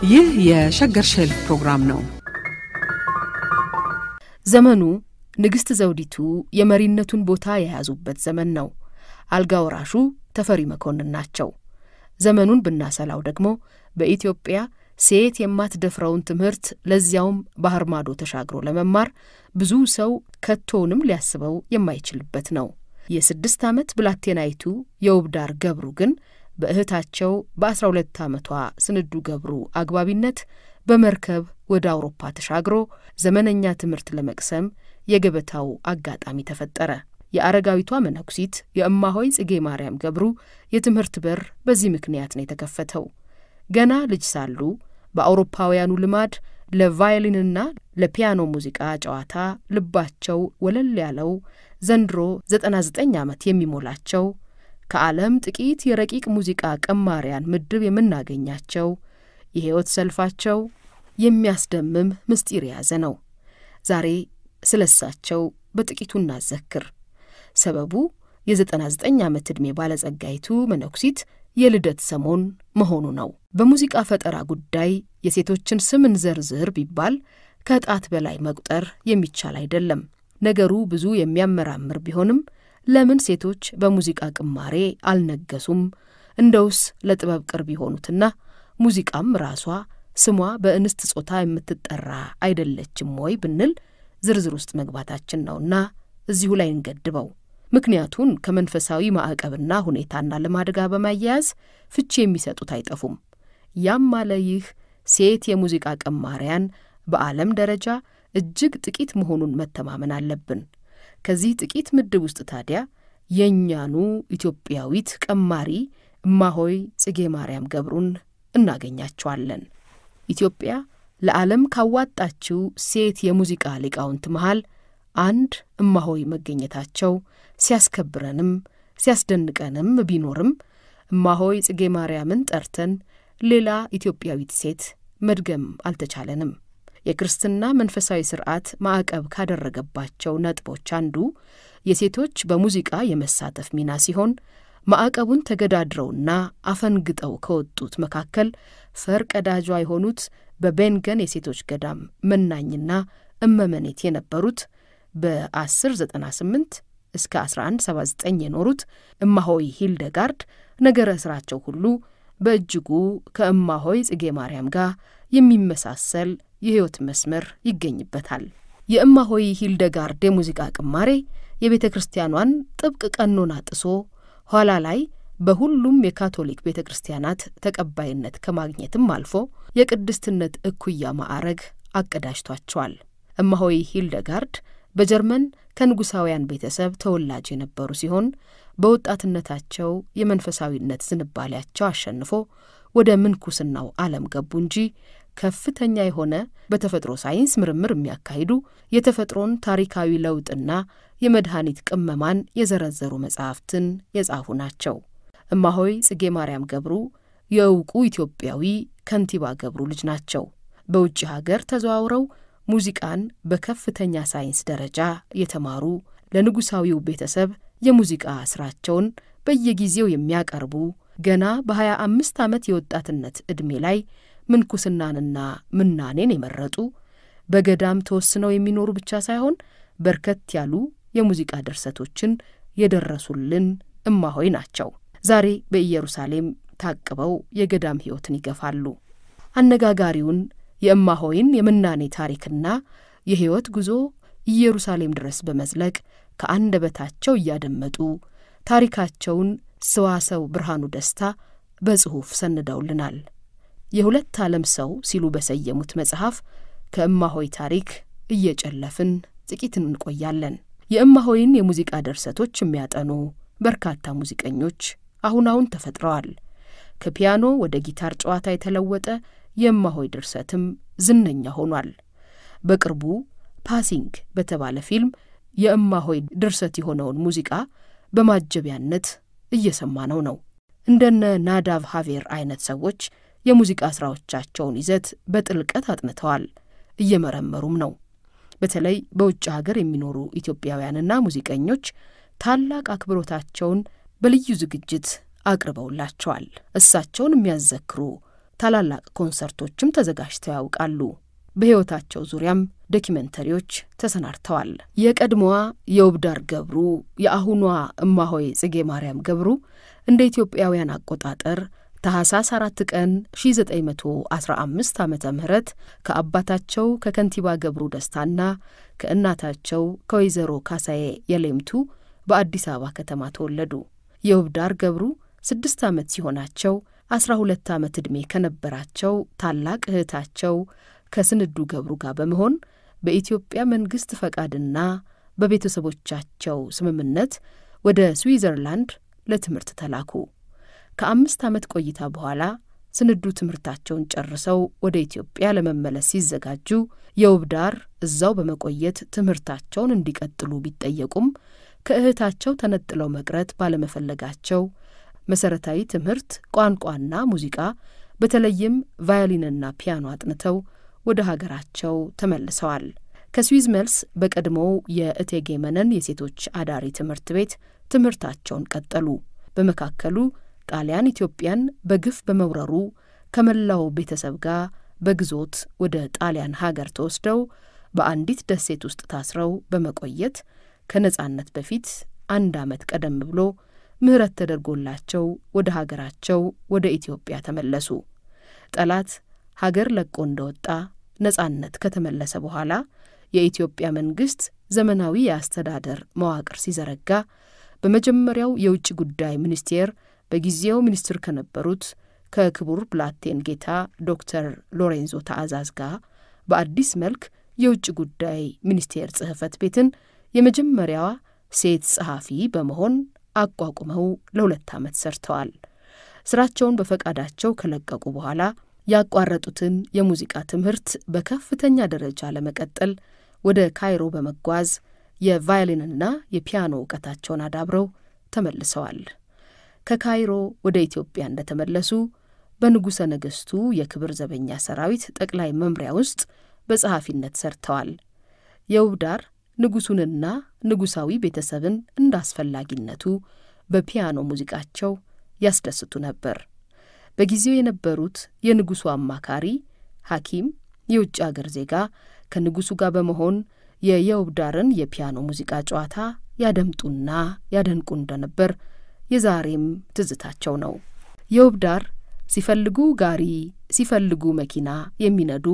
ይህ የሸገር ሼልፍ ፕሮግራም ነው። ዘመኑ ንግሥት ዘውዲቱ የመሪነቱን ቦታ የያዙበት ዘመን ነው። አልጋ ወራሹ ተፈሪ መኮንን ናቸው። ዘመኑን ብናሰላው ደግሞ በኢትዮጵያ ሴት የማትደፍረውን ትምህርት ለዚያውም ባህር ማዶ ተሻግሮ ለመማር ብዙ ሰው ከቶውንም ሊያስበው የማይችልበት ነው። የስድስት ዓመት ብላቴናይቱ የውብዳር ገብሩ ግን በእህታቸው በአስራ ሁለት ዓመቷ ስንዱ ገብሩ አግባቢነት በመርከብ ወደ አውሮፓ ተሻግሮ ዘመነኛ ትምህርት ለመቅሰም የገበታው አጋጣሚ ተፈጠረ። የአረጋዊቷ መነኩሲት የእማሆይ ጽጌ ማርያም ገብሩ የትምህርት በር በዚህ ምክንያት ነው የተከፈተው። ገና ልጅ ሳሉ በአውሮፓውያኑ ልማድ ለቫዮሊንና ለፒያኖ ሙዚቃ ጨዋታ ልባቸው ወለል ያለው ዘንድሮ ዘጠና ዘጠኝ ዓመት የሚሞላቸው ከዓለም ጥቂት የረቂቅ ሙዚቃ ቀማሪያን ምድብ የምናገኛቸው የሕይወት ሰልፋቸው የሚያስደምም ምስጢር የያዘ ነው። ዛሬ ስለ እሳቸው በጥቂቱ እናዘክር። ሰበቡ የዘጠና ዘጠኝ ዓመት ዕድሜ ባለጸጋይቱ መነኩሲት የልደት ሰሞን መሆኑ ነው። በሙዚቃ ፈጠራ ጉዳይ የሴቶችን ስም እንዘርዝር ቢባል ከጣት በላይ መቁጠር የሚቻል አይደለም። ነገሩ ብዙ የሚያመራምር ቢሆንም ለምን ሴቶች በሙዚቃ ቅማሬ አልነገሱም? እንደውስ ለጥበብ ቅርብ የሆኑትና ሙዚቃም ራሷ ስሟ በእንስት ጾታ የምትጠራ አይደለችም ወይ ብንል ዝርዝር ውስጥ መግባታችን ነውና እዚሁ ላይ እንገድበው። ምክንያቱን ከመንፈሳዊ ማዕቀብና ሁኔታና ልማድ ጋር በማያያዝ ፍቺ የሚሰጡት አይጠፉም። ያም አለ ይህ ሴት የሙዚቃ ቀማሪያን በዓለም ደረጃ እጅግ ጥቂት መሆኑን መተማመን አለብን። ከዚህ ጥቂት ምድብ ውስጥ ታዲያ የእኛኑ ኢትዮጵያዊት ቀማሪ እማሆይ ጽጌ ማርያም ገብሩን እናገኛቸዋለን። ኢትዮጵያ ለዓለም ካዋጣችው ሴት የሙዚቃ ሊቃውንት መሃል አንድ እማሆይ መገኘታቸው ሲያስከብረንም ሲያስደንቀንም ቢኖርም እማሆይ ጽጌ ማርያምን ጠርተን ሌላ ኢትዮጵያዊት ሴት መድገም አልተቻለንም። የክርስትና መንፈሳዊ ሥርዓት ማዕቀብ ካደረገባቸው ነጥቦች አንዱ የሴቶች በሙዚቃ የመሳተፍ ሚና ሲሆን ማዕቀቡን ተገዳድረውና አፈንግጠው ከወጡት መካከል ፈር ቀዳጇ የሆኑት በቤንገን የሴቶች ገዳም መናኝና እመመኔት የነበሩት በ1098 እስከ 1179 የኖሩት እማሆይ ሂልደጋርድ ነገረ ሥራቸው ሁሉ በእጅጉ ከእማሆይ ጽጌ ማርያም ጋር የሚመሳሰል የሕይወት መስመር ይገኝበታል። የእማሆይ ሂልደጋርድ የሙዚቃ ቅማሬ የቤተ ክርስቲያኗን ጥብቅ ቀኖና ጥሶ ኋላ ላይ በሁሉም የካቶሊክ ቤተ ክርስቲያናት ተቀባይነት ከማግኘትም አልፎ የቅድስትነት እኩያ ማዕረግ አቀዳጅቷቸዋል። እማሆይ ሂልደጋርድ በጀርመን ከንጉሳውያን ቤተሰብ ተወላጅ የነበሩ ሲሆን በወጣትነታቸው የመንፈሳዊነት ዝንባሌያቸው አሸንፎ ወደ ምንኩስናው ዓለም ገቡ እንጂ ከፍተኛ የሆነ በተፈጥሮ ሳይንስ ምርምር የሚያካሂዱ የተፈጥሮን ታሪካዊ ለውጥና የመድኃኒት ቅመማን የዘረዘሩ መጻሕፍትን የጻፉ ናቸው። እማሆይ ጽጌ ማርያም ገብሩ የእውቁ ኢትዮጵያዊ ከንቲባ ገብሩ ልጅ ናቸው። በውጭ ሀገር ተዘዋውረው ሙዚቃን በከፍተኛ ሳይንስ ደረጃ የተማሩ ለንጉሳዊው ቤተሰብ የሙዚቃ ሥራቸውን በየጊዜው የሚያቀርቡ ገና በሀያ አምስት ዓመት የወጣትነት ዕድሜ ላይ ምንኩስናንና ምናኔን የመረጡ በገዳም ተወስነው የሚኖሩ ብቻ ሳይሆን በርከት ያሉ የሙዚቃ ድርሰቶችን የደረሱልን እማሆይ ናቸው። ዛሬ በኢየሩሳሌም ታቅበው የገዳም ሕይወትን ይገፋሉ። አነጋጋሪውን የእማሆይን የምናኔ ታሪክና የሕይወት ጉዞ ኢየሩሳሌም ድረስ በመዝለቅ ከአንደበታቸው እያደመጡ ታሪካቸውን ሰዋሰው ብርሃኑ ደስታ በጽሑፍ ሰንደውልናል። የሁለት ዓለም ሰው ሲሉ በሰየሙት መጽሐፍ ከእማሆይ ታሪክ እየጨለፍን ጥቂት እንቆያለን። የእማሆይን የሙዚቃ ድርሰቶች የሚያጠኑ በርካታ ሙዚቀኞች አሁን አሁን ተፈጥረዋል። ከፒያኖ ወደ ጊታር ጨዋታ የተለወጠ የእማሆይ ድርሰትም ዝነኛ ሆኗል። በቅርቡ ፓሲንግ በተባለ ፊልም የእማሆይ ድርሰት የሆነውን ሙዚቃ በማጀቢያነት እየሰማነው ነው። እንደነ ናዳቭ ሀቬር አይነት ሰዎች የሙዚቃ ሥራዎቻቸውን ይዘት በጥልቀት አጥንተዋል፣ እየመረመሩም ነው። በተለይ በውጭ ሀገር የሚኖሩ ኢትዮጵያውያንና ሙዚቀኞች ታላቅ አክብሮታቸውን በልዩ ዝግጅት አቅርበውላቸዋል። እሳቸውን የሚያዘክሩ ታላላቅ ኮንሰርቶችም ተዘጋጅተው ያውቃሉ። በሕይወታቸው ዙሪያም ዶኪመንተሪዎች ተሰናድተዋል። የቀድሞዋ የውብዳር ገብሩ የአሁኗ እማሆይ ጽጌ ማርያም ገብሩ እንደ ኢትዮጵያውያን አቆጣጠር ታህሳስ አራት ቀን 1915 ዓመተ ምህረት ከአባታቸው ከከንቲባ ገብሩ ደስታና ከእናታቸው ከወይዘሮ ካሳዬ የሌምቱ በአዲስ አበባ ከተማ ተወለዱ። የውብዳር ገብሩ ስድስት ዓመት ሲሆናቸው አስራ ሁለት ዓመት ዕድሜ ከነበራቸው ታላቅ እህታቸው ከስንዱ ገብሩ ጋር በመሆን በኢትዮጵያ መንግሥት ፈቃድና በቤተሰቦቻቸው ስምምነት ወደ ስዊዘርላንድ ለትምህርት ተላኩ። ከአምስት ዓመት ቆይታ በኋላ ስንዱ ትምህርታቸውን ጨርሰው ወደ ኢትዮጵያ ለመመለስ ሲዘጋጁ የውብዳር እዛው በመቆየት ትምህርታቸውን እንዲቀጥሉ ቢጠየቁም ከእህታቸው ተነጥለው መቅረት ባለመፈለጋቸው መሠረታዊ ትምህርት ቋንቋና ሙዚቃ በተለይም ቫዮሊንና ፒያኖ አጥንተው ወደ ሀገራቸው ተመልሰዋል። ከስዊዝ መልስ በቀድሞው የእቴጌ መነን የሴቶች አዳሪ ትምህርት ቤት ትምህርታቸውን ቀጠሉ። በመካከሉ ጣሊያን ኢትዮጵያን በግፍ በመውረሩ ከመላው ቤተሰብ ጋር በግዞት ወደ ጣሊያን ሀገር ተወስደው በአንዲት ደሴት ውስጥ ታስረው በመቆየት ከነጻነት በፊት አንድ ዓመት ቀደም ብሎ ምሕረት ተደርጎላቸው ወደ ሀገራቸው ወደ ኢትዮጵያ ተመለሱ። ጠላት ሀገር ለቆ እንደወጣ ነጻነት ከተመለሰ በኋላ የኢትዮጵያ መንግሥት ዘመናዊ የአስተዳደር መዋቅር ሲዘረጋ በመጀመሪያው የውጭ ጉዳይ ሚኒስቴር በጊዜው ሚኒስትር ከነበሩት ከክቡር ብላቴን ጌታ ዶክተር ሎሬንዞ ታዕዛዝ ጋር በአዲስ መልክ የውጭ ጉዳይ ሚኒስቴር ጽሕፈት ቤትን የመጀመሪያዋ ሴት ጸሐፊ በመሆን አቋቁመው ለሁለት ዓመት ሰርተዋል። ስራቸውን በፈቃዳቸው ከለቀቁ በኋላ ያቋረጡትን የሙዚቃ ትምህርት በከፍተኛ ደረጃ ለመቀጠል ወደ ካይሮ በመጓዝ የቫዮሊንና የፒያኖ እውቀታቸውን አዳብረው ተመልሰዋል። ከካይሮ ወደ ኢትዮጵያ እንደተመለሱ በንጉሠ ነገሥቱ የክብር ዘበኛ ሰራዊት ጠቅላይ መምሪያ ውስጥ በጸሐፊነት ሰርተዋል። የውብዳር ንጉሡንና ንጉሣዊ ቤተሰብን እንደ አስፈላጊነቱ በፒያኖ ሙዚቃቸው ያስደስቱ ነበር። በጊዜው የነበሩት የንጉሡ አማካሪ ሐኪም የውጭ አገር ዜጋ ከንጉሡ ጋር በመሆን የየውብዳርን የፒያኖ ሙዚቃ ጨዋታ ያደምጡና ያደንቁ እንደነበር የዛሬም ትዝታቸው ነው። የውብዳር ሲፈልጉ ጋሪ ሲፈልጉ መኪና የሚነዱ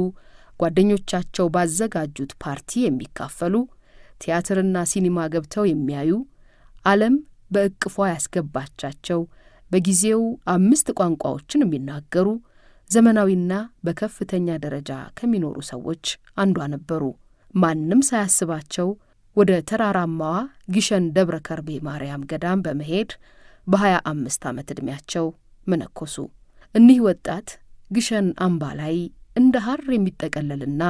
ጓደኞቻቸው ባዘጋጁት ፓርቲ የሚካፈሉ ቲያትርና ሲኒማ ገብተው የሚያዩ ዓለም በእቅፏ ያስገባቻቸው በጊዜው አምስት ቋንቋዎችን የሚናገሩ ዘመናዊና በከፍተኛ ደረጃ ከሚኖሩ ሰዎች አንዷ ነበሩ። ማንም ሳያስባቸው ወደ ተራራማዋ ግሸን ደብረ ከርቤ ማርያም ገዳም በመሄድ በሀያ አምስት ዓመት ዕድሜያቸው መነኮሱ። እኒህ ወጣት ግሸን አምባ ላይ እንደ ሐር የሚጠቀለልና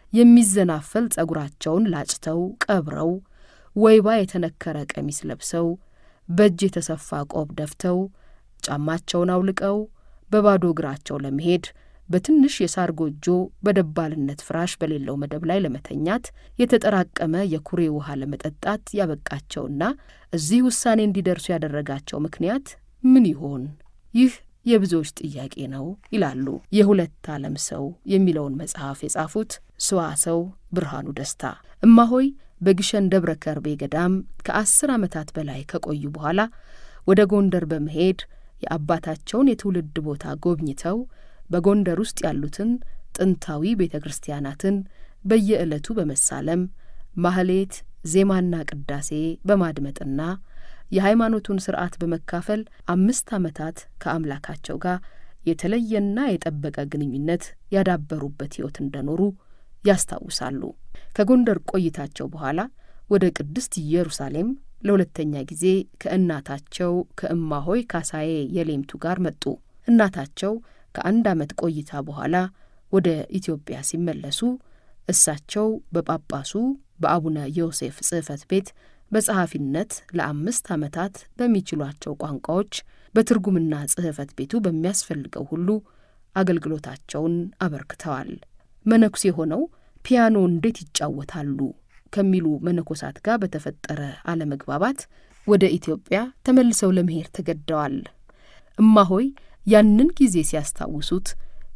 የሚዘናፈል ጸጉራቸውን ላጭተው ቀብረው ወይባ የተነከረ ቀሚስ ለብሰው በእጅ የተሰፋ ቆብ ደፍተው ጫማቸውን አውልቀው በባዶ እግራቸው ለመሄድ በትንሽ የሳር ጎጆ በደባልነት ፍራሽ በሌለው መደብ ላይ ለመተኛት የተጠራቀመ የኩሬ ውሃ ለመጠጣት ያበቃቸውና እዚህ ውሳኔ እንዲደርሱ ያደረጋቸው ምክንያት ምን ይሆን? ይህ የብዙዎች ጥያቄ ነው ይላሉ የሁለት ዓለም ሰው የሚለውን መጽሐፍ የጻፉት ሰዋሰው ብርሃኑ ደስታ። እማሆይ በግሸን ደብረ ከርቤ ገዳም ከአስር ዓመታት በላይ ከቆዩ በኋላ ወደ ጎንደር በመሄድ የአባታቸውን የትውልድ ቦታ ጎብኝተው በጎንደር ውስጥ ያሉትን ጥንታዊ ቤተ ክርስቲያናትን በየዕለቱ በመሳለም ማህሌት፣ ዜማና ቅዳሴ በማድመጥና የሃይማኖቱን ሥርዓት በመካፈል አምስት ዓመታት ከአምላካቸው ጋር የተለየና የጠበቀ ግንኙነት ያዳበሩበት ሕይወት እንደኖሩ ያስታውሳሉ። ከጎንደር ቆይታቸው በኋላ ወደ ቅድስት ኢየሩሳሌም ለሁለተኛ ጊዜ ከእናታቸው ከእማሆይ ካሳዬ የሌምቱ ጋር መጡ። እናታቸው ከአንድ ዓመት ቆይታ በኋላ ወደ ኢትዮጵያ ሲመለሱ እሳቸው በጳጳሱ በአቡነ ዮሴፍ ጽሕፈት ቤት በጸሐፊነት ለአምስት ዓመታት በሚችሏቸው ቋንቋዎች በትርጉምና ጽሕፈት ቤቱ በሚያስፈልገው ሁሉ አገልግሎታቸውን አበርክተዋል። መነኩሴ ሆነው ፒያኖ እንዴት ይጫወታሉ ከሚሉ መነኮሳት ጋር በተፈጠረ አለመግባባት ወደ ኢትዮጵያ ተመልሰው ለመሄድ ተገደዋል። እማሆይ ያንን ጊዜ ሲያስታውሱት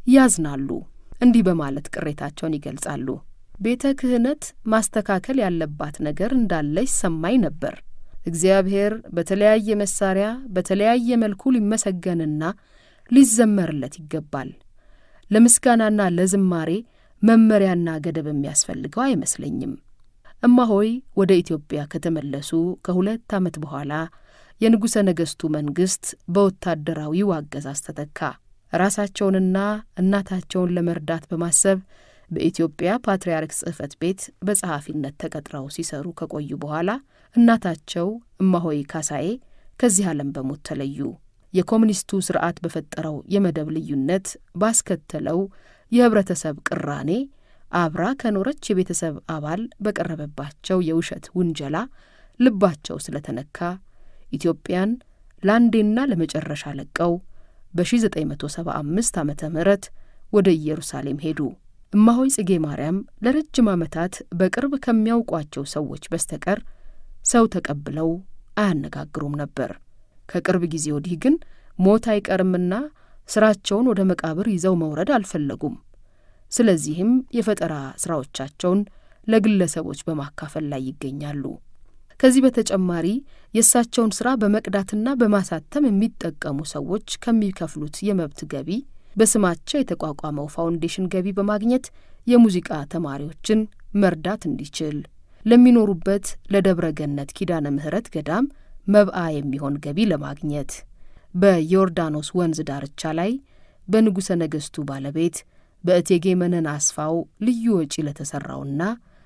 ያዝናሉ። እንዲህ በማለት ቅሬታቸውን ይገልጻሉ። ቤተ ክህነት ማስተካከል ያለባት ነገር እንዳለ ይሰማኝ ነበር። እግዚአብሔር በተለያየ መሳሪያ በተለያየ መልኩ ሊመሰገንና ሊዘመርለት ይገባል። ለምስጋናና ለዝማሬ መመሪያና ገደብ የሚያስፈልገው አይመስለኝም። እማሆይ ወደ ኢትዮጵያ ከተመለሱ ከሁለት ዓመት በኋላ የንጉሠ ነገሥቱ መንግሥት በወታደራዊው አገዛዝ ተተካ። ራሳቸውንና እናታቸውን ለመርዳት በማሰብ በኢትዮጵያ ፓትርያርክ ጽሕፈት ቤት በጸሐፊነት ተቀጥረው ሲሰሩ ከቆዩ በኋላ እናታቸው እማሆይ ካሳዬ ከዚህ ዓለም በሞት ተለዩ። የኮሙኒስቱ ሥርዓት በፈጠረው የመደብ ልዩነት ባስከተለው የኅብረተሰብ ቅራኔ አብራ ከኖረች የቤተሰብ አባል በቀረበባቸው የውሸት ውንጀላ ልባቸው ስለተነካ ኢትዮጵያን ለአንዴና ለመጨረሻ ለቀው በ1975 ዓመተ ምህረት ወደ ኢየሩሳሌም ሄዱ። እማሆይ ጽጌ ማርያም ለረጅም ዓመታት በቅርብ ከሚያውቋቸው ሰዎች በስተቀር ሰው ተቀብለው አያነጋግሩም ነበር። ከቅርብ ጊዜ ወዲህ ግን ሞት አይቀርምና ስራቸውን ወደ መቃብር ይዘው መውረድ አልፈለጉም። ስለዚህም የፈጠራ ስራዎቻቸውን ለግለሰቦች በማካፈል ላይ ይገኛሉ። ከዚህ በተጨማሪ የእሳቸውን ስራ በመቅዳትና በማሳተም የሚጠቀሙ ሰዎች ከሚከፍሉት የመብት ገቢ በስማቸው የተቋቋመው ፋውንዴሽን ገቢ በማግኘት የሙዚቃ ተማሪዎችን መርዳት እንዲችል ለሚኖሩበት ለደብረ ገነት ኪዳነ ምሕረት ገዳም መብአ የሚሆን ገቢ ለማግኘት በዮርዳኖስ ወንዝ ዳርቻ ላይ በንጉሠ ነገሥቱ ባለቤት በእቴጌ መነን አስፋው ልዩ ወጪ ለተሠራውና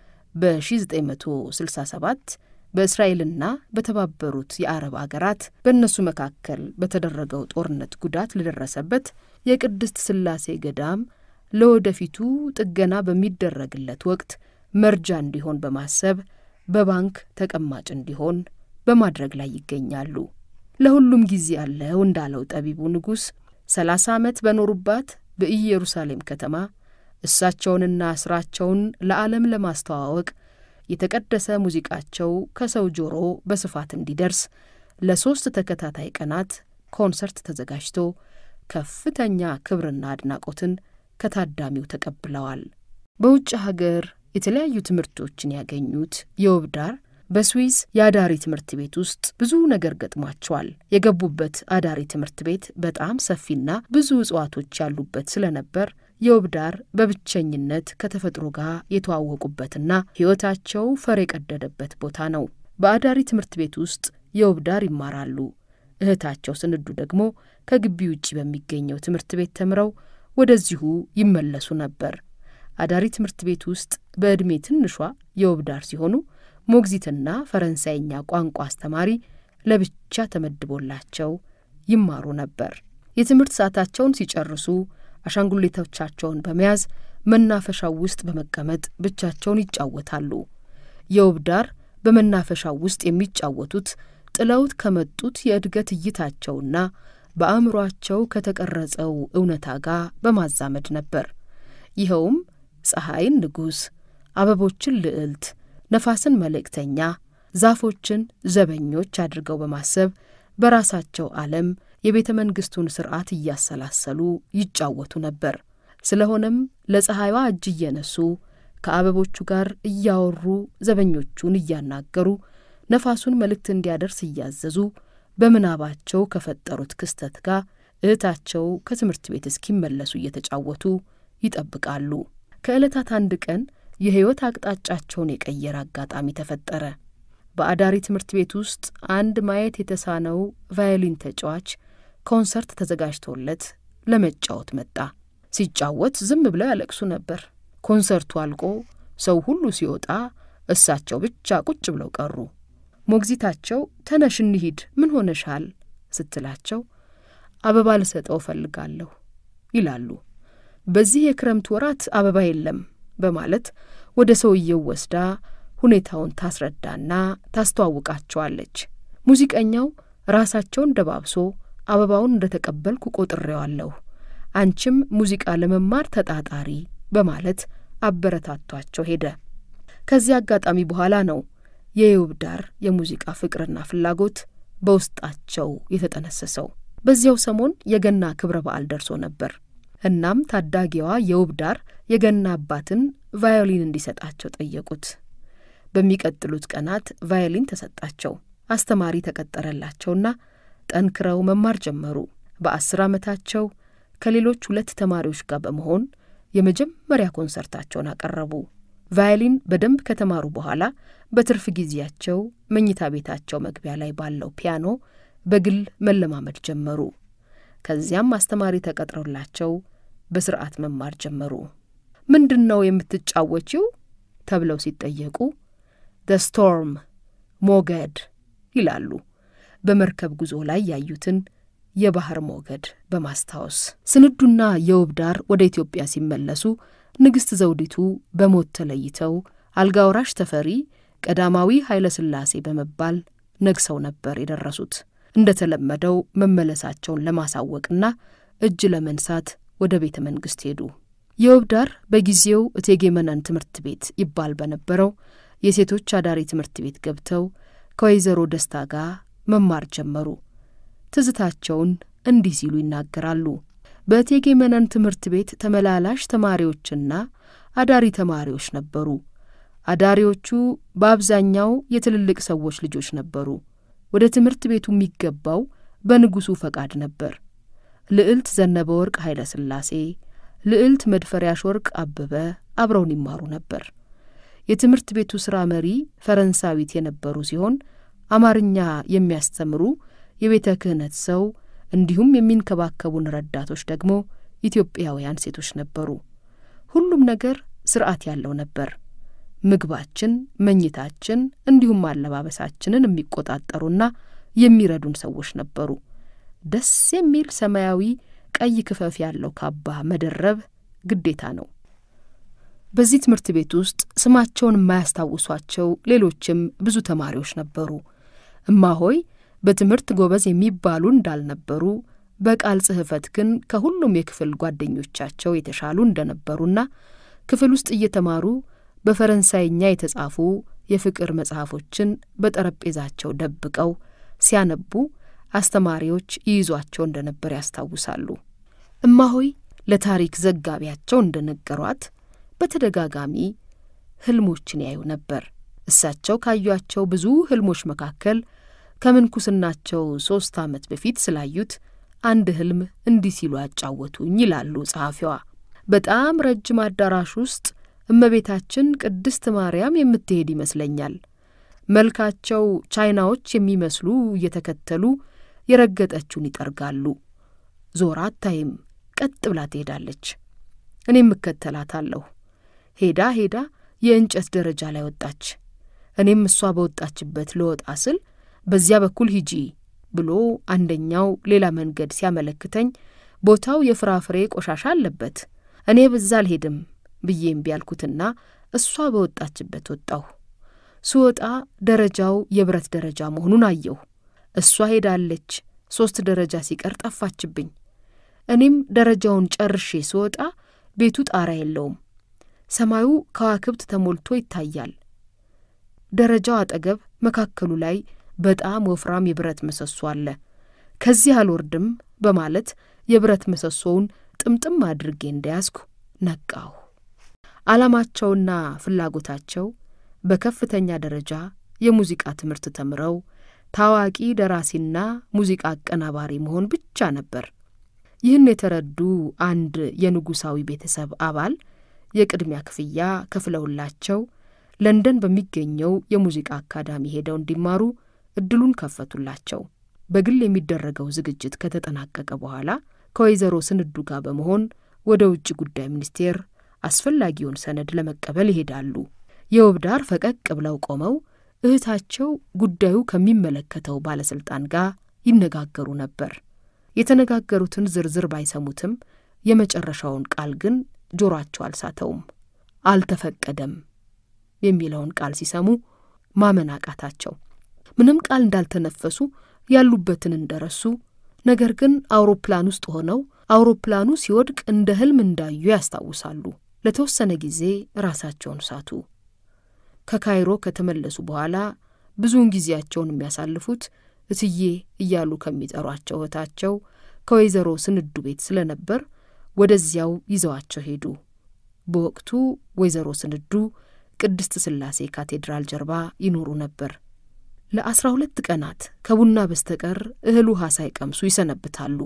በ1967 በእስራኤልና በተባበሩት የአረብ አገራት በእነሱ መካከል በተደረገው ጦርነት ጉዳት ለደረሰበት የቅድስት ሥላሴ ገዳም ለወደፊቱ ጥገና በሚደረግለት ወቅት መርጃ እንዲሆን በማሰብ በባንክ ተቀማጭ እንዲሆን በማድረግ ላይ ይገኛሉ። ለሁሉም ጊዜ አለው እንዳለው ጠቢቡ ንጉሥ ሰላሳ ዓመት በኖሩባት በኢየሩሳሌም ከተማ እሳቸውንና ሥራቸውን ለዓለም ለማስተዋወቅ የተቀደሰ ሙዚቃቸው ከሰው ጆሮ በስፋት እንዲደርስ ለሦስት ተከታታይ ቀናት ኮንሰርት ተዘጋጅቶ ከፍተኛ ክብርና አድናቆትን ከታዳሚው ተቀብለዋል። በውጭ ሀገር የተለያዩ ትምህርቶችን ያገኙት የውብዳር በስዊዝ የአዳሪ ትምህርት ቤት ውስጥ ብዙ ነገር ገጥሟቸዋል። የገቡበት አዳሪ ትምህርት ቤት በጣም ሰፊና ብዙ እጽዋቶች ያሉበት ስለነበር የውብዳር በብቸኝነት ከተፈጥሮ ጋር የተዋወቁበትና ሕይወታቸው ፈር የቀደደበት ቦታ ነው። በአዳሪ ትምህርት ቤት ውስጥ የውብዳር ይማራሉ። እህታቸው ስንዱ ደግሞ ከግቢ ውጭ በሚገኘው ትምህርት ቤት ተምረው ወደዚሁ ይመለሱ ነበር። አዳሪ ትምህርት ቤት ውስጥ በዕድሜ ትንሿ የውብዳር ሲሆኑ ሞግዚትና ፈረንሳይኛ ቋንቋ አስተማሪ ለብቻ ተመድቦላቸው ይማሩ ነበር። የትምህርት ሰዓታቸውን ሲጨርሱ አሻንጉሊቶቻቸውን በመያዝ መናፈሻው ውስጥ በመቀመጥ ብቻቸውን ይጫወታሉ። የውብዳር በመናፈሻው ውስጥ የሚጫወቱት ጥለውት ከመጡት የእድገት እይታቸውና በአእምሮአቸው ከተቀረጸው እውነታ ጋር በማዛመድ ነበር። ይኸውም ፀሐይን ንጉሥ፣ አበቦችን ልዕልት፣ ነፋስን መልእክተኛ፣ ዛፎችን ዘበኞች አድርገው በማሰብ በራሳቸው ዓለም የቤተ መንግሥቱን ሥርዓት እያሰላሰሉ ይጫወቱ ነበር። ስለሆነም ለፀሐይዋ እጅ እየነሱ ከአበቦቹ ጋር እያወሩ ዘበኞቹን እያናገሩ ነፋሱን መልእክት እንዲያደርስ እያዘዙ በምናባቸው ከፈጠሩት ክስተት ጋር እህታቸው ከትምህርት ቤት እስኪመለሱ እየተጫወቱ ይጠብቃሉ። ከዕለታት አንድ ቀን የሕይወት አቅጣጫቸውን የቀየረ አጋጣሚ ተፈጠረ። በአዳሪ ትምህርት ቤት ውስጥ አንድ ማየት የተሳነው ቫዮሊን ተጫዋች ኮንሰርት ተዘጋጅቶለት ለመጫወት መጣ። ሲጫወት ዝም ብለው ያለቅሱ ነበር። ኮንሰርቱ አልቆ ሰው ሁሉ ሲወጣ እሳቸው ብቻ ቁጭ ብለው ቀሩ። ሞግዚታቸው ተነሽ እንሂድ፣ ምን ሆነሻል ስትላቸው አበባ ልሰጠው እፈልጋለሁ ይላሉ። በዚህ የክረምት ወራት አበባ የለም በማለት ወደ ሰውየው ወስዳ ሁኔታውን ታስረዳና ታስተዋውቃቸዋለች። ሙዚቀኛው ራሳቸውን ደባብሶ አበባውን እንደ ተቀበልኩ ቆጥሬዋለሁ፣ አንቺም ሙዚቃ ለመማር ተጣጣሪ በማለት አበረታቷቸው ሄደ። ከዚህ አጋጣሚ በኋላ ነው የውብዳር የሙዚቃ ፍቅርና ፍላጎት በውስጣቸው የተጠነሰሰው። በዚያው ሰሞን የገና ክብረ በዓል ደርሶ ነበር። እናም ታዳጊዋ የውብዳር የገና አባትን ቫዮሊን እንዲሰጣቸው ጠየቁት። በሚቀጥሉት ቀናት ቫዮሊን ተሰጣቸው። አስተማሪ ተቀጠረላቸውና ጠንክረው መማር ጀመሩ። በአስር ዓመታቸው ከሌሎች ሁለት ተማሪዎች ጋር በመሆን የመጀመሪያ ኮንሰርታቸውን አቀረቡ። ቫዮሊን በደንብ ከተማሩ በኋላ በትርፍ ጊዜያቸው መኝታ ቤታቸው መግቢያ ላይ ባለው ፒያኖ በግል መለማመድ ጀመሩ። ከዚያም አስተማሪ ተቀጥረውላቸው በስርዓት መማር ጀመሩ። ምንድን ነው የምትጫወችው ተብለው ሲጠየቁ ደ ስቶርም ሞገድ ይላሉ። በመርከብ ጉዞ ላይ ያዩትን የባህር ሞገድ በማስታወስ ስንዱና የውብዳር ወደ ኢትዮጵያ ሲመለሱ ንግሥት ዘውዲቱ በሞት ተለይተው አልጋ ወራሽ ተፈሪ ቀዳማዊ ኃይለ ሥላሴ በመባል ነግሰው ነበር የደረሱት። እንደ ተለመደው መመለሳቸውን ለማሳወቅና እጅ ለመንሳት ወደ ቤተ መንግሥት ሄዱ። የውብዳር በጊዜው እቴጌ መነን ትምህርት ቤት ይባል በነበረው የሴቶች አዳሪ ትምህርት ቤት ገብተው ከወይዘሮ ደስታ ጋር መማር ጀመሩ። ትዝታቸውን እንዲህ ሲሉ ይናገራሉ። በእቴጌ መነን ትምህርት ቤት ተመላላሽ ተማሪዎችና አዳሪ ተማሪዎች ነበሩ። አዳሪዎቹ በአብዛኛው የትልልቅ ሰዎች ልጆች ነበሩ። ወደ ትምህርት ቤቱ የሚገባው በንጉሡ ፈቃድ ነበር። ልዕልት ዘነበ ወርቅ ኃይለ ሥላሴ፣ ልዕልት መድፈሪያሽ ወርቅ አበበ አብረውን ይማሩ ነበር። የትምህርት ቤቱ ሥራ መሪ ፈረንሳዊት የነበሩ ሲሆን አማርኛ የሚያስተምሩ የቤተ ክህነት ሰው እንዲሁም የሚንከባከቡን ረዳቶች ደግሞ ኢትዮጵያውያን ሴቶች ነበሩ። ሁሉም ነገር ስርዓት ያለው ነበር። ምግባችን፣ መኝታችን እንዲሁም አለባበሳችንን የሚቆጣጠሩና የሚረዱን ሰዎች ነበሩ። ደስ የሚል ሰማያዊ ቀይ ክፈፍ ያለው ካባ መደረብ ግዴታ ነው። በዚህ ትምህርት ቤት ውስጥ ስማቸውን የማያስታውሷቸው ሌሎችም ብዙ ተማሪዎች ነበሩ። እማሆይ በትምህርት ጎበዝ የሚባሉ እንዳልነበሩ በቃል ጽሕፈት ግን ከሁሉም የክፍል ጓደኞቻቸው የተሻሉ እንደነበሩና ክፍል ውስጥ እየተማሩ በፈረንሳይኛ የተጻፉ የፍቅር መጽሐፎችን በጠረጴዛቸው ደብቀው ሲያነቡ አስተማሪዎች ይይዟቸው እንደነበር ያስታውሳሉ። እማሆይ ለታሪክ ዘጋቢያቸው እንደነገሯት በተደጋጋሚ ህልሞችን ያዩ ነበር። እሳቸው ካዩአቸው ብዙ ህልሞች መካከል ከምንኩስናቸው ሦስት ዓመት በፊት ስላዩት አንድ ህልም እንዲህ ሲሉ ያጫወቱኝ ይላሉ ጸሐፊዋ። በጣም ረጅም አዳራሽ ውስጥ እመቤታችን ቅድስት ማርያም የምትሄድ ይመስለኛል። መልካቸው ቻይናዎች የሚመስሉ እየተከተሉ የረገጠችውን ይጠርጋሉ። ዞራ አታይም፣ ቀጥ ብላ ትሄዳለች። እኔም እከተላታለሁ። ሄዳ ሄዳ የእንጨት ደረጃ ላይ ወጣች። እኔም እሷ በወጣችበት ልወጣ ስል በዚያ በኩል ሂጂ ብሎ አንደኛው ሌላ መንገድ ሲያመለክተኝ ቦታው የፍራፍሬ ቆሻሻ አለበት። እኔ በዛ አልሄድም ብዬ እምቢ ያልኩትና እሷ በወጣችበት ወጣሁ። ስወጣ ደረጃው የብረት ደረጃ መሆኑን አየሁ። እሷ ሄዳለች። ሦስት ደረጃ ሲቀር ጠፋችብኝ። እኔም ደረጃውን ጨርሼ ስወጣ ቤቱ ጣራ የለውም። ሰማዩ ከዋክብት ተሞልቶ ይታያል። ደረጃው አጠገብ መካከሉ ላይ በጣም ወፍራም የብረት ምሰሶ አለ። ከዚህ አልወርድም በማለት የብረት ምሰሶውን ጥምጥም አድርጌ እንደያዝኩ ነቃሁ። ዓላማቸውና ፍላጎታቸው በከፍተኛ ደረጃ የሙዚቃ ትምህርት ተምረው ታዋቂ ደራሲና ሙዚቃ አቀናባሪ መሆን ብቻ ነበር። ይህን የተረዱ አንድ የንጉሣዊ ቤተሰብ አባል የቅድሚያ ክፍያ ከፍለውላቸው ለንደን በሚገኘው የሙዚቃ አካዳሚ ሄደው እንዲማሩ እድሉን ከፈቱላቸው። በግል የሚደረገው ዝግጅት ከተጠናቀቀ በኋላ ከወይዘሮ ስንዱ ጋር በመሆን ወደ ውጭ ጉዳይ ሚኒስቴር አስፈላጊውን ሰነድ ለመቀበል ይሄዳሉ። የውብዳር ፈቀቅ ብለው ቆመው እህታቸው ጉዳዩ ከሚመለከተው ባለሥልጣን ጋር ይነጋገሩ ነበር። የተነጋገሩትን ዝርዝር ባይሰሙትም የመጨረሻውን ቃል ግን ጆሮአቸው አልሳተውም። አልተፈቀደም የሚለውን ቃል ሲሰሙ ማመን አቃታቸው። ምንም ቃል እንዳልተነፈሱ ያሉበትን እንደረሱ፣ ነገር ግን አውሮፕላን ውስጥ ሆነው አውሮፕላኑ ሲወድቅ እንደ ሕልም እንዳዩ ያስታውሳሉ። ለተወሰነ ጊዜ ራሳቸውን ሳቱ። ከካይሮ ከተመለሱ በኋላ ብዙውን ጊዜያቸውን የሚያሳልፉት እትዬ እያሉ ከሚጠሯቸው እህታቸው ከወይዘሮ ስንዱ ቤት ስለነበር ወደዚያው ይዘዋቸው ሄዱ። በወቅቱ ወይዘሮ ስንዱ ቅድስት ሥላሴ ካቴድራል ጀርባ ይኖሩ ነበር። ለአስራ ሁለት ቀናት ከቡና በስተቀር እህል ውሃ ሳይቀምሱ ይሰነብታሉ።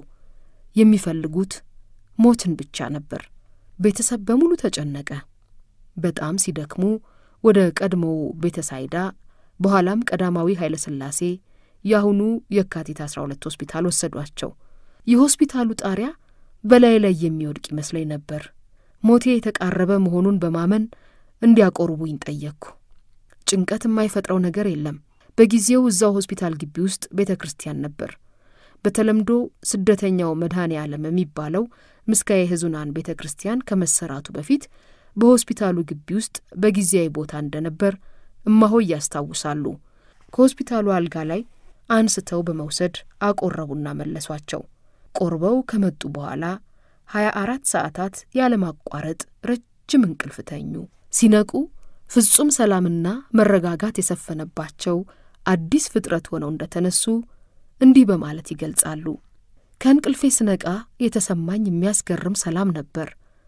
የሚፈልጉት ሞትን ብቻ ነበር። ቤተሰብ በሙሉ ተጨነቀ። በጣም ሲደክሙ ወደ ቀድሞው ቤተሳይዳ በኋላም ቀዳማዊ ኃይለ ሥላሴ የአሁኑ የካቲት 12 ሆስፒታል ወሰዷቸው። የሆስፒታሉ ጣሪያ በላይ ላይ የሚወድቅ ይመስለኝ ነበር። ሞቴ የተቃረበ መሆኑን በማመን እንዲያቆርቡኝ ጠየቅኩ። ጭንቀት የማይፈጥረው ነገር የለም። በጊዜው እዛው ሆስፒታል ግቢ ውስጥ ቤተ ክርስቲያን ነበር። በተለምዶ ስደተኛው መድኃኔ ዓለም የሚባለው ምስካየ ሕዙናን ቤተ ክርስቲያን ከመሰራቱ በፊት በሆስፒታሉ ግቢ ውስጥ በጊዜያዊ ቦታ እንደነበር እማሆይ ያስታውሳሉ። ከሆስፒታሉ አልጋ ላይ አንስተው በመውሰድ አቆረቡና መለሷቸው። ቆርበው ከመጡ በኋላ ሀያ አራት ሰዓታት ያለማቋረጥ ረጅም እንቅልፍ ተኙ። ሲነቁ ፍጹም ሰላምና መረጋጋት የሰፈነባቸው አዲስ ፍጥረት ሆነው እንደተነሱ እንዲህ በማለት ይገልጻሉ። ከእንቅልፌ ስነቃ የተሰማኝ የሚያስገርም ሰላም ነበር።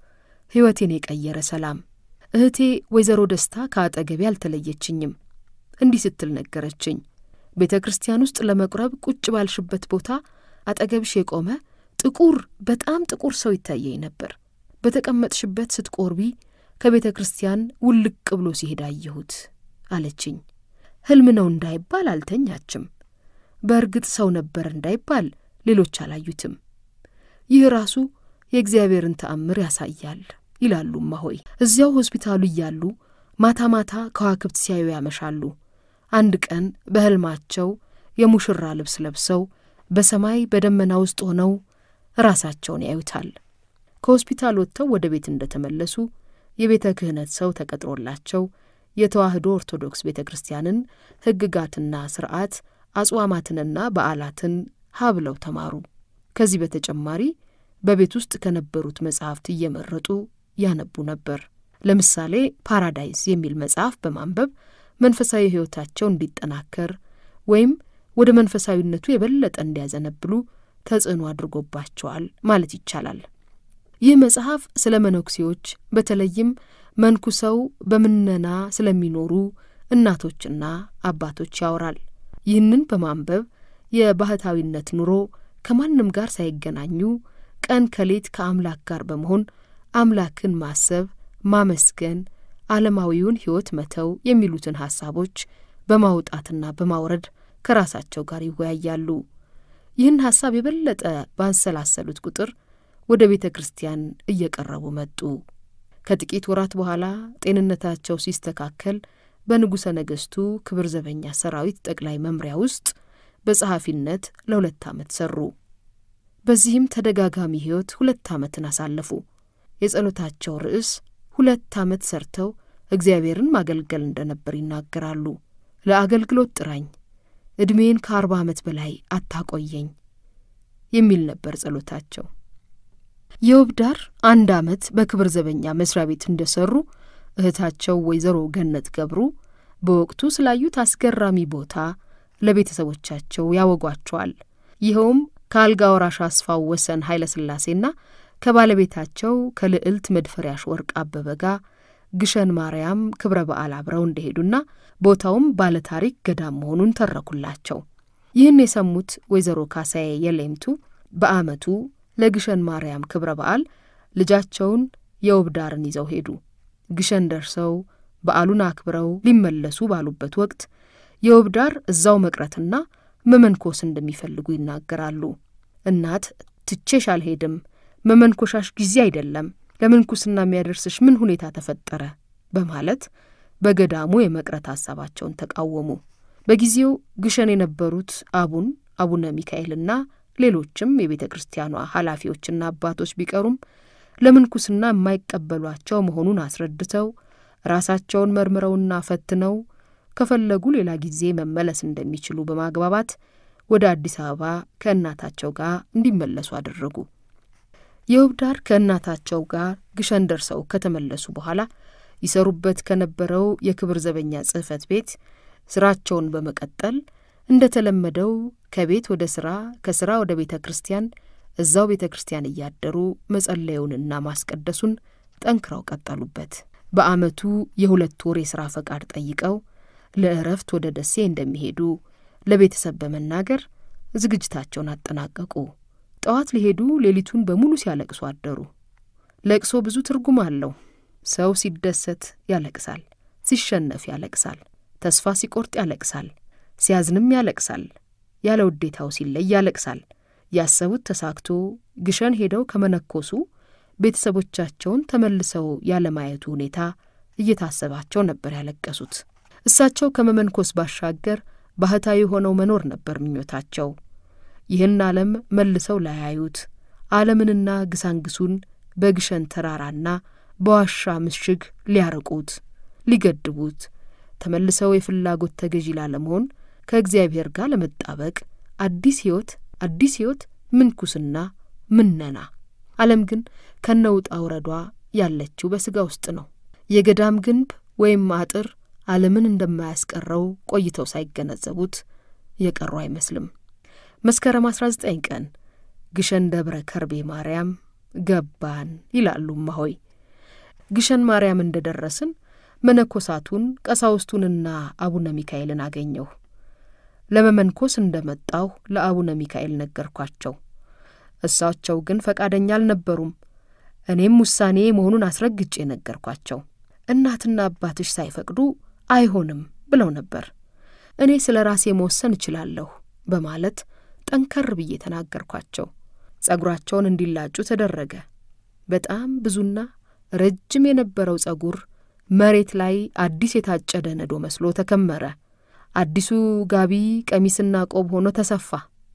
ሕይወቴን የቀየረ ሰላም። እህቴ ወይዘሮ ደስታ ከአጠገቤ አልተለየችኝም። እንዲህ ስትል ነገረችኝ። ቤተ ክርስቲያን ውስጥ ለመቁረብ ቁጭ ባልሽበት ቦታ አጠገብሽ የቆመ ጥቁር በጣም ጥቁር ሰው ይታየኝ ነበር። በተቀመጥሽበት ስትቆርቢ ከቤተ ክርስቲያን ውልቅ ብሎ ሲሄድ አየሁት አለችኝ። ሕልም ነው እንዳይባል አልተኛችም። በእርግጥ ሰው ነበር እንዳይባል ሌሎች አላዩትም። ይህ ራሱ የእግዚአብሔርን ተአምር ያሳያል ይላሉ እማሆይ። እዚያው ሆስፒታሉ እያሉ ማታ ማታ ከዋክብት ሲያዩ ያመሻሉ። አንድ ቀን በሕልማቸው የሙሽራ ልብስ ለብሰው በሰማይ በደመና ውስጥ ሆነው ራሳቸውን ያዩታል። ከሆስፒታል ወጥተው ወደ ቤት እንደተመለሱ የቤተ ክህነት ሰው ተቀጥሮላቸው የተዋሕዶ ኦርቶዶክስ ቤተ ክርስቲያንን ሕግጋትና ስርዓት አጽዋማትንና በዓላትን ሀብለው ተማሩ። ከዚህ በተጨማሪ በቤት ውስጥ ከነበሩት መጻሕፍት እየመረጡ ያነቡ ነበር። ለምሳሌ ፓራዳይዝ የሚል መጽሐፍ በማንበብ መንፈሳዊ ሕይወታቸው እንዲጠናከር ወይም ወደ መንፈሳዊነቱ የበለጠ እንዲያዘነብሉ ተጽዕኖ አድርጎባቸዋል ማለት ይቻላል። ይህ መጽሐፍ ስለ መነኩሴዎች በተለይም መንኩሰው በምነና ስለሚኖሩ እናቶችና አባቶች ያወራል። ይህንን በማንበብ የባህታዊነት ኑሮ ከማንም ጋር ሳይገናኙ ቀን ከሌት ከአምላክ ጋር በመሆን አምላክን ማሰብ፣ ማመስገን፣ ዓለማዊውን ሕይወት መተው የሚሉትን ሐሳቦች በማውጣትና በማውረድ ከራሳቸው ጋር ይወያያሉ። ይህን ሐሳብ የበለጠ ባንሰላሰሉት ቁጥር ወደ ቤተ ክርስቲያን እየቀረቡ መጡ። ከጥቂት ወራት በኋላ ጤንነታቸው ሲስተካከል በንጉሠ ነገሥቱ ክብር ዘበኛ ሰራዊት ጠቅላይ መምሪያ ውስጥ በጸሐፊነት ለሁለት ዓመት ሠሩ። በዚህም ተደጋጋሚ ሕይወት ሁለት ዓመትን አሳለፉ። የጸሎታቸው ርዕስ ሁለት ዓመት ሰርተው እግዚአብሔርን ማገልገል እንደነበር ይናገራሉ። ለአገልግሎት ጥራኝ፣ ዕድሜን ከአርባ ዓመት በላይ አታቆየኝ የሚል ነበር ጸሎታቸው። የውብዳር አንድ ዓመት በክብር ዘበኛ መስሪያ ቤት እንደሰሩ እህታቸው ወይዘሮ ገነት ገብሩ በወቅቱ ስላዩት አስገራሚ ቦታ ለቤተሰቦቻቸው ያወጓቸዋል። ይኸውም ከአልጋ ወራሽ አስፋው ወሰን ኃይለ ሥላሴና ከባለቤታቸው ከልዕልት መድፈሪያሽ ወርቅ አበበ ጋር ግሸን ማርያም ክብረ በዓል አብረው እንደሄዱና ቦታውም ባለታሪክ ገዳም መሆኑን ተረኩላቸው። ይህን የሰሙት ወይዘሮ ካሳዬ የሌምቱ በዓመቱ ለግሸን ማርያም ክብረ በዓል ልጃቸውን የውብዳርን ይዘው ሄዱ። ግሸን ደርሰው በዓሉን አክብረው ሊመለሱ ባሉበት ወቅት የውብዳር እዛው መቅረትና መመንኮስ እንደሚፈልጉ ይናገራሉ። እናት ትቼሽ አልሄድም፣ መመንኮሻሽ ጊዜ አይደለም፣ ለምንኩስና የሚያደርስሽ ምን ሁኔታ ተፈጠረ? በማለት በገዳሙ የመቅረት ሐሳባቸውን ተቃወሙ። በጊዜው ግሸን የነበሩት አቡን አቡነ ሚካኤልና ሌሎችም የቤተ ክርስቲያኗ ኃላፊዎችና አባቶች ቢቀሩም ለምንኩስና የማይቀበሏቸው መሆኑን አስረድተው ራሳቸውን መርምረውና ፈትነው ከፈለጉ ሌላ ጊዜ መመለስ እንደሚችሉ በማግባባት ወደ አዲስ አበባ ከእናታቸው ጋር እንዲመለሱ አደረጉ። የውብዳር ከእናታቸው ጋር ግሸን ደርሰው ከተመለሱ በኋላ ይሰሩበት ከነበረው የክብር ዘበኛ ጽሕፈት ቤት ስራቸውን በመቀጠል እንደ ተለመደው ከቤት ወደ ስራ፣ ከስራ ወደ ቤተ ክርስቲያን እዛው ቤተ ክርስቲያን እያደሩ መጸለዩንና ማስቀደሱን ጠንክረው ቀጠሉበት። በዓመቱ የሁለት ወር የሥራ ፈቃድ ጠይቀው ለእረፍት ወደ ደሴ እንደሚሄዱ ለቤተሰብ በመናገር ዝግጅታቸውን አጠናቀቁ። ጠዋት ሊሄዱ ሌሊቱን በሙሉ ሲያለቅሱ አደሩ። ለቅሶ ብዙ ትርጉም አለው። ሰው ሲደሰት ያለቅሳል፣ ሲሸነፍ ያለቅሳል፣ ተስፋ ሲቆርጥ ያለቅሳል፣ ሲያዝንም ያለቅሳል፣ ያለ ውዴታው ሲለይ ያለቅሳል። ያሰቡት ተሳክቶ ግሸን ሄደው ከመነኮሱ ቤተሰቦቻቸውን ተመልሰው ያለማየቱ ሁኔታ እየታሰባቸው ነበር ያለቀሱት። እሳቸው ከመመንኮስ ባሻገር ባህታዊ ሆነው መኖር ነበር ምኞታቸው። ይህን ዓለም መልሰው ላያዩት ዓለምንና ግሳንግሱን በግሸን ተራራና በዋሻ ምሽግ ሊያርቁት፣ ሊገድቡት፣ ተመልሰው የፍላጎት ተገዢ ላለመሆን ከእግዚአብሔር ጋር ለመጣበቅ አዲስ ሕይወት አዲስ ሕይወት ምንኩስና ምነና። ዓለም ግን ከነውጣ ውረዷ ያለችው በሥጋ ውስጥ ነው። የገዳም ግንብ ወይም አጥር ዓለምን እንደማያስቀረው ቆይተው ሳይገነዘቡት የቀሩ አይመስልም። መስከረም 19 ቀን ግሸን ደብረ ከርቤ ማርያም ገባን ይላሉ እማሆይ። ግሸን ማርያም እንደ ደረስን መነኮሳቱን ቀሳውስቱንና አቡነ ሚካኤልን አገኘሁ። ለመመንኮስ እንደ መጣሁ ለአቡነ ሚካኤል ነገርኳቸው። እሳቸው ግን ፈቃደኛ አልነበሩም። እኔም ውሳኔ መሆኑን አስረግጬ ነገርኳቸው። እናትና አባትሽ ሳይፈቅዱ አይሆንም ብለው ነበር። እኔ ስለ ራሴ መወሰን እችላለሁ በማለት ጠንከር ብዬ ተናገርኳቸው። ጸጉራቸውን እንዲላጩ ተደረገ። በጣም ብዙና ረጅም የነበረው ጸጉር መሬት ላይ አዲስ የታጨደ ነዶ መስሎ ተከመረ። አዲሱ ጋቢ ቀሚስና ቆብ ሆኖ ተሰፋ።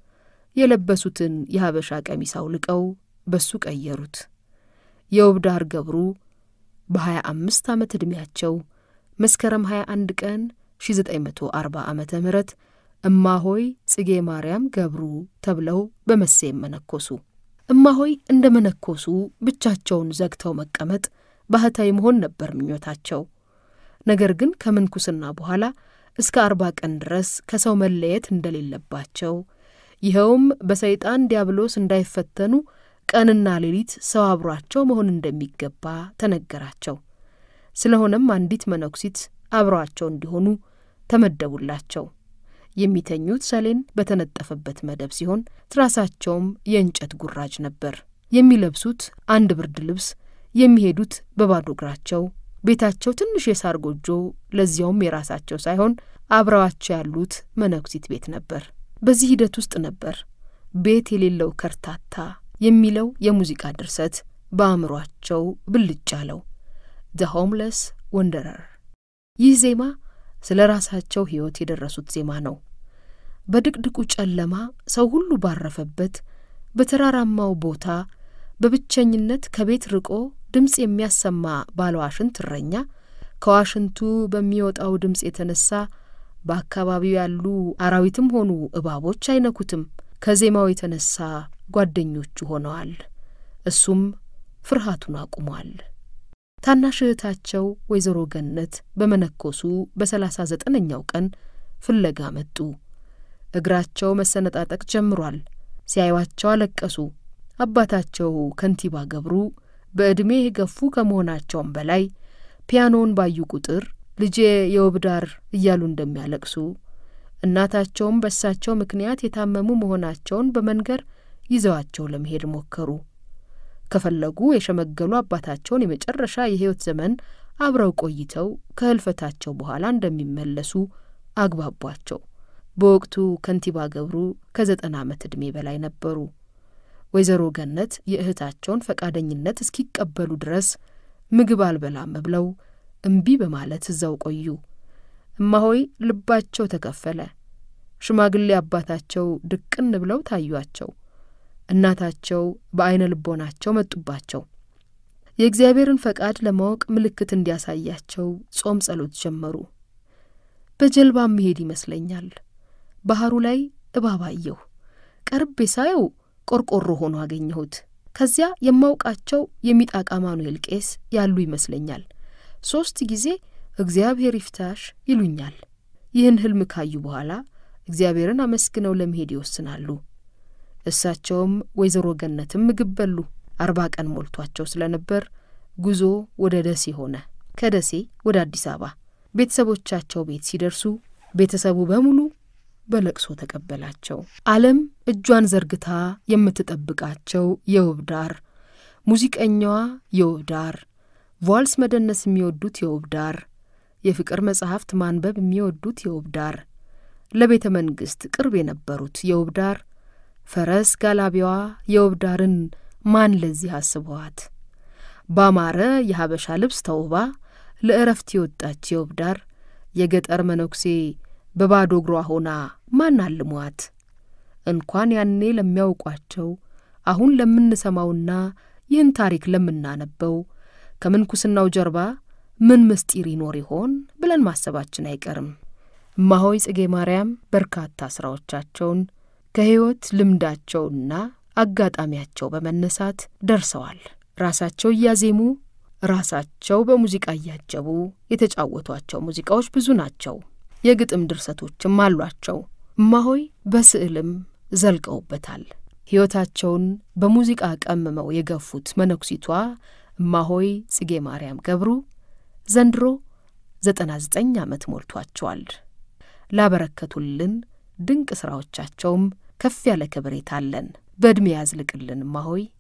የለበሱትን የሀበሻ ቀሚስ አውልቀው በሱ ቀየሩት። የውብዳር ገብሩ በሀያ አምስት ዓመት ዕድሜያቸው መስከረም 21 ቀን 1940 ዓመተ ምህረት እማሆይ ጽጌ ማርያም ገብሩ ተብለው በመሴም መነኮሱ። እማሆይ እንደ መነኮሱ ብቻቸውን ዘግተው መቀመጥ ባህታዊ መሆን ነበር ምኞታቸው። ነገር ግን ከምንኩስና በኋላ እስከ አርባ ቀን ድረስ ከሰው መለየት እንደሌለባቸው ይኸውም በሰይጣን ዲያብሎስ እንዳይፈተኑ ቀንና ሌሊት ሰው አብሯቸው መሆን እንደሚገባ ተነገራቸው። ስለሆነም አንዲት መነኩሲት አብረዋቸው እንዲሆኑ ተመደቡላቸው። የሚተኙት ሰሌን በተነጠፈበት መደብ ሲሆን ትራሳቸውም የእንጨት ጉራጅ ነበር። የሚለብሱት አንድ ብርድ ልብስ፣ የሚሄዱት በባዶ እግራቸው። ቤታቸው ትንሽ የሳር ጎጆ፣ ለዚያውም የራሳቸው ሳይሆን አብረዋቸው ያሉት መነኩሲት ቤት ነበር። በዚህ ሂደት ውስጥ ነበር ቤት የሌለው ከርታታ የሚለው የሙዚቃ ድርሰት በአእምሯቸው ብልጭ አለው። ዘ ሆምለስ ወንደረር። ይህ ዜማ ስለ ራሳቸው ሕይወት የደረሱት ዜማ ነው። በድቅድቁ ጨለማ ሰው ሁሉ ባረፈበት በተራራማው ቦታ በብቸኝነት ከቤት ርቆ ድምፅ የሚያሰማ ባለዋሽንት እረኛ ከዋሽንቱ በሚወጣው ድምፅ የተነሳ በአካባቢው ያሉ አራዊትም ሆኑ እባቦች አይነኩትም። ከዜማው የተነሳ ጓደኞቹ ሆነዋል። እሱም ፍርሃቱን አቁሟል። ታናሽ እህታቸው ወይዘሮ ገነት በመነኮሱ በሰላሳ ዘጠነኛው ቀን ፍለጋ መጡ። እግራቸው መሰነጣጠቅ ጀምሯል። ሲያዩዋቸው አለቀሱ። አባታቸው ከንቲባ ገብሩ በዕድሜ የገፉ ከመሆናቸውም በላይ ፒያኖውን ባዩ ቁጥር ልጄ የውብዳር እያሉ እንደሚያለቅሱ እናታቸውም በእሳቸው ምክንያት የታመሙ መሆናቸውን በመንገር ይዘዋቸው ለመሄድ ሞከሩ። ከፈለጉ የሸመገሉ አባታቸውን የመጨረሻ የሕይወት ዘመን አብረው ቆይተው ከህልፈታቸው በኋላ እንደሚመለሱ አግባቧቸው። በወቅቱ ከንቲባ ገብሩ ከዘጠና ዓመት ዕድሜ በላይ ነበሩ። ወይዘሮ ገነት የእህታቸውን ፈቃደኝነት እስኪቀበሉ ድረስ ምግብ አልበላም ብለው እምቢ በማለት እዛው ቆዩ። እማሆይ ልባቸው ተከፈለ። ሽማግሌ አባታቸው ድቅን ብለው ታዩአቸው። እናታቸው በዐይነ ልቦናቸው መጡባቸው። የእግዚአብሔርን ፈቃድ ለማወቅ ምልክት እንዲያሳያቸው ጾም ጸሎት ጀመሩ። በጀልባ መሄድ ይመስለኛል። ባህሩ ላይ እባብ አየሁ። ቀርቤ ሳየው ቆርቆሮ ሆኖ አገኘሁት። ከዚያ የማውቃቸው የሚጣቃ ማኑኤል ቄስ ያሉ ይመስለኛል። ሦስት ጊዜ እግዚአብሔር ይፍታሽ ይሉኛል። ይህን ህልም ካዩ በኋላ እግዚአብሔርን አመስግነው ለመሄድ ይወስናሉ። እሳቸውም ወይዘሮ ገነትም ምግብ በሉ። አርባ ቀን ሞልቷቸው ስለነበር ጉዞ ወደ ደሴ ሆነ። ከደሴ ወደ አዲስ አበባ ቤተሰቦቻቸው ቤት ሲደርሱ ቤተሰቡ በሙሉ በለቅሶ ተቀበላቸው። ዓለም እጇን ዘርግታ የምትጠብቃቸው የውብ ዳር፣ ሙዚቀኛዋ የውብ ዳር፣ ቫልስ መደነስ የሚወዱት የውብ ዳር፣ የፍቅር መጻሕፍት ማንበብ የሚወዱት የውብ ዳር፣ ለቤተ መንግሥት ቅርብ የነበሩት የውብ ዳር፣ ፈረስ ጋላቢዋ የውብ ዳርን ማን ለዚህ አስበዋት ባማረ የሀበሻ ልብስ ተውባ ለእረፍት የወጣች የውብ ዳር የገጠር መነኩሴ በባዶ እግሯ ሆና ማን አልሟት? እንኳን ያኔ ለሚያውቋቸው አሁን ለምንሰማውና ይህን ታሪክ ለምናነበው ከምንኩስናው ጀርባ ምን ምስጢር ይኖር ይሆን ብለን ማሰባችን አይቀርም። እማሆይ ጽጌ ማርያም በርካታ ሥራዎቻቸውን ከሕይወት ልምዳቸውና አጋጣሚያቸው በመነሳት ደርሰዋል። ራሳቸው እያዜሙ ራሳቸው በሙዚቃ እያጀቡ የተጫወቷቸው ሙዚቃዎች ብዙ ናቸው። የግጥም ድርሰቶችም አሏቸው። እማሆይ በስዕልም ዘልቀውበታል። ሕይወታቸውን በሙዚቃ ቀምመው የገፉት መነኩሲቷ እማሆይ ጽጌ ማርያም ገብሩ ዘንድሮ ዘጠና ዘጠኝ ዓመት ሞልቷቸዋል። ላበረከቱልን ድንቅ ሥራዎቻቸውም ከፍ ያለ ክብሬታ አለን። በዕድሜ ያዝልቅልን እማሆይ